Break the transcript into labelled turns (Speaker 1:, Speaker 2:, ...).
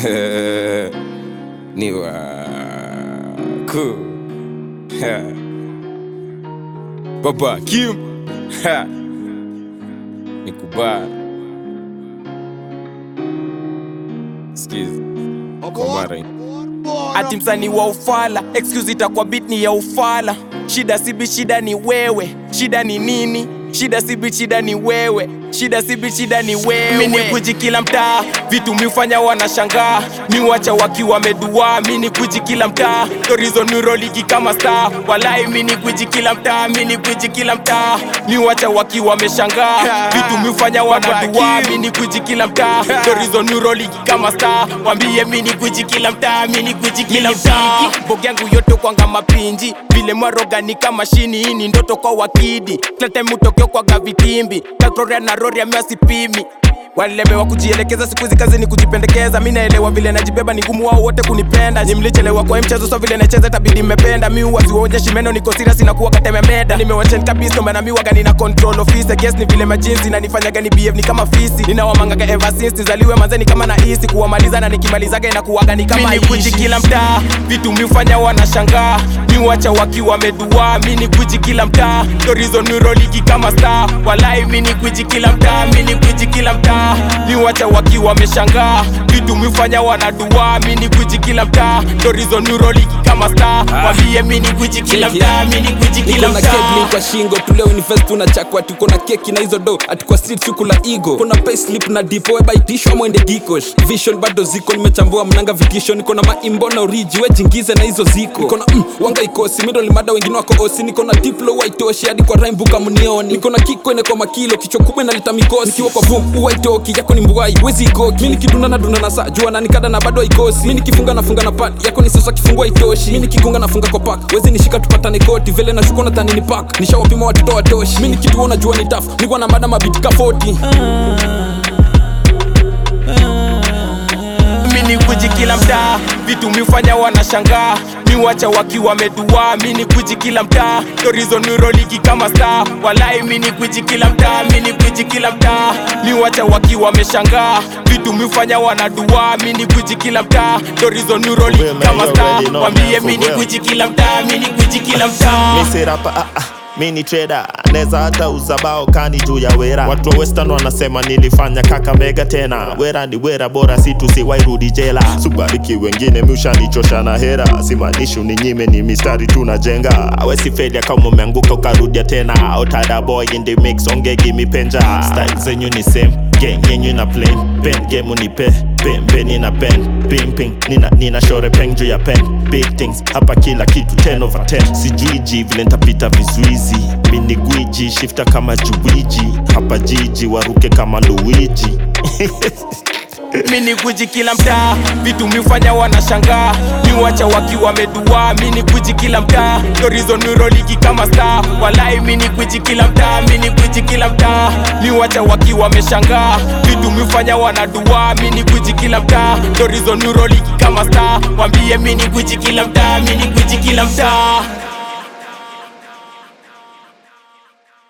Speaker 1: ni wako Ha. Baba Kim Ha. nikubali Sikiza kwa mara hii.
Speaker 2: ati msanii wa ufala excuse itakuwa beat ni ya ufala shida sibi shida ni wewe shida ni nini shida sibi shida ni wewe shida sibi shida ni wewe mini kuji kila mtaa vitu miufanya wanashangaa miwacha wakiwa wamedua mini kuji kila mtaa torizo nuroligi kama star walai mini kuji kila mtaa mini kuji kila mtaa miwacha wakiwa wameshangaa vitu miufanya wanadua mini kuji kila mtaa torizo nuroligi kama star wambie mini kuji kila mtaa mini kuji kila mtaa mboga yangu yote kwanga mapinji vile mwaroga ni kama shini hii ni ndoto kwa wakidi kila time utokeo kwa gavitimbi kakroria na roria miasipimi walilemewa kujielekeza siku hizi kazi ni kujipendekeza mi naelewa vile najibeba ni ngumu wao wote kunipenda ni mlichelewa kwa hii mchezo so vile nacheza tabidi mmependa mi waziwaonyeshi meno niko serious inakuwa katememeda nimewachen kabisa maana mi waga nina control office guess ni vile majinsi na nifanyaga ni behave ni kama fisi ninawamangaga ever since nizaliwe manzeni kama na isi kuwamaliza na nikimalizaga inakuwaga ni kama mini kuji kila mtaa vitu miufanya wanashangaa mi wacha wakiwa wamedua mini kuji kila mtaa torizo nuroligi kama star walai mini kuji kila mtaa mini kuji kila mtaa mi wacha wakiwa wameshangaa vitu miufanya wanadua mini kuji kila mtaa torizo nuroligi kama star wambie mini kuji kila mtaa mini kuji kila
Speaker 3: niko na
Speaker 2: mtaa
Speaker 3: kegli kwa shingo tuleo invest tunachakwa tuko na keki na hizo do ati kwa street suku la ego kuna payslip na dipo webaitisho mwende gikosh vision bado ziko nimechambua mnanga vitisho niko na maimbo na oriji wejingize na hizo ziko niko na mm, wanga ikosi middle mada wengine wako osi niko na diplo waitoshi hadi kwa raimbuka mnioni niko na kiko ine kwa makilo kichwa kubwa inaleta mikosi nikiwa kwa vum uwaitoki yako ni mbuai wezi ikoki mi nikidunda na dunda na saa jua na nikada na bado haikosi mi nikifunga nafunga na pad yako ni sasa kifungua itoshi mi nikigonga nafunga kwa pak wezi nishika tupatane koti vile nashuka na tani ni pak nishawapima watoto watoshi mi nikituo najua ni taf nikuwa na mada mabitika 40
Speaker 2: mini kuji kila mtaa vitu miufanya wanashangaa miwacha wakiwa wamedua mini kuji kila mtaa torizo nuroligi kama star walai mini kuji kila mtaa mini kuji kila mtaa miwacha wakiwa wameshangaa vitu miufanya wanadua mini kuji kila mtaa torizo nuroligi
Speaker 4: Well, man,
Speaker 2: kama
Speaker 4: you
Speaker 2: star
Speaker 4: already know,
Speaker 2: wambie
Speaker 4: man, for
Speaker 2: mini
Speaker 4: real.
Speaker 2: kuji kila mtaa mini kuji kila mtaa
Speaker 4: mi si rapa ah, ah, mi ni trader neza hata uzabao kani juu ya wera watu wa western wanasema nilifanya kaka mega tena wera ni wera bora si tusiwairudi jela subariki wengine miushanichosha na hera simaanishi uninyime ni mistari tunajenga awesi felia kama umeanguka ukarudia tena otada boy in the mix ongegi mipenja style zenyu ni same gang yenyu na plain pen game unipe pembeni na pen pimping nina, nina shore peng juu ya pen big things hapa kila kitu 10 over 10 sijuiji vile ntapita vizuizi mini gwiji shifta kama juwiji hapa jiji waruke kama luiji
Speaker 2: mini kuji kila mtaa vitu miufanya wanashangaa miwacha wakiwa wamedua mini kuji kila mtaa torizo nuroligi kama star walai mini kuji kila mtaa mini kuji kila mtaa miwacha wakiwa wameshangaa vitu miufanya wanadua mini kuji kila mtaa torizo nuroligi kama star wambie mini kuji kila mtaa mini kuji kila mtaa